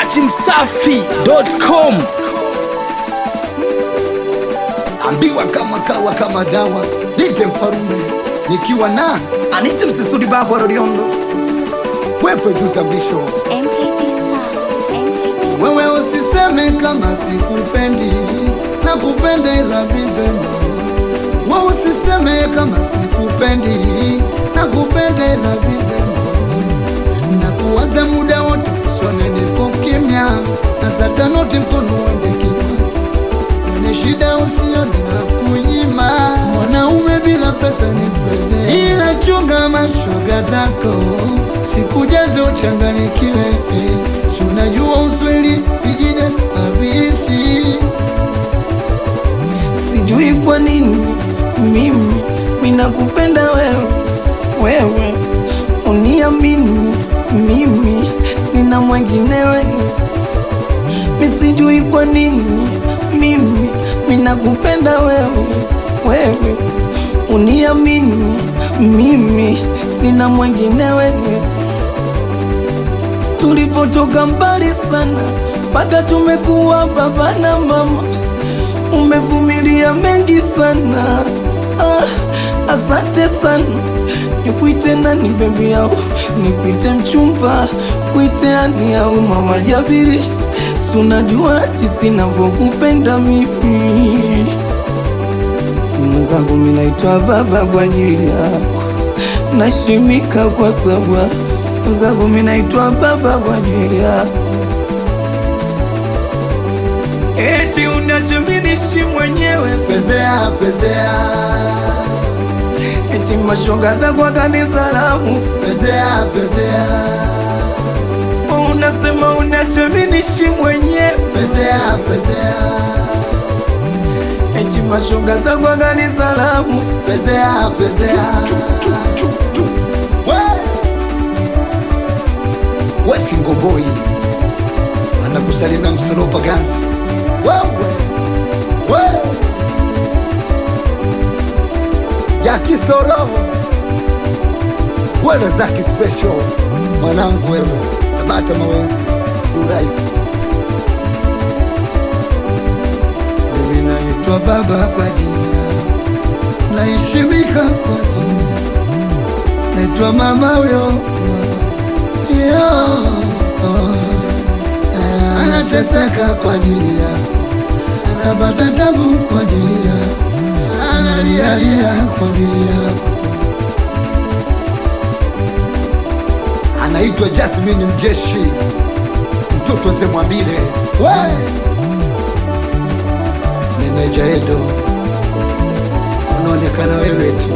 dachimsafi.com ambiwa kama kawa kama dawa dite mfarume nikiwa na anite msisudi baba rodiondo kwepe tusambisho MKT Sound, MKT wewe usiseme kama sikupendi na kupenda ila bizema wewe usiseme kama sikupendi na kupenda ila bizema na kuwaza muda wote sone nipo kimya na satanoti mkono wende kimya Mwenye shida usione na kunyima mwanaume bila pesa ni mzee, ila chunga mashoga zako sikujaze uchanganikiwe. Si unajua usweli vijine habisi sijui kwa nini mimi minakupenda wewe, wewe uniamini mimi, sina mwengine wewe. Misijui kwa nini mimi minakupenda wewe, wewe uniamini mimi, sina mwengine wewe. Tulipotoka mbali sana, mpaka tumekuwa baba na mama umevumilia mengi sana ah, asante sana nikuite nani bebi yao nikuite mchumba kuite ani au mama Jabiri si unajua jinsi navyokupenda mimi mwenzangu minaitwa baba kwa ajili yako nashimika kwa sababu mwenzangu minaitwa baba kwa ajili yako eti unachominishi mwenyewe fezea fezea eti mashoga za kwa kanisa langu fezea fezea unasema unachominishi mwenyewe fezea fezea eti mashoga za kwa kanisa langu fezea fezea wesingoboi anakusalimia msolopa gansi wewe we jakisoroho wewe zaki special mwanangu wewe tabata mawenzi duraifu mimi naitwa baba kwa jina naheshimika kwa jina naitwa mama huyo Yo, anateseka kwa ajili ya anapata tabu kwa ajili ya analialia kwa ajili yako anaitwa Jasmine Mjeshi mtoto Zemwambile we meneja Edo unaonekana wewe tu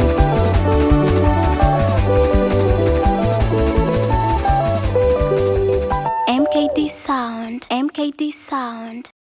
MKT Sound, MKT Sound.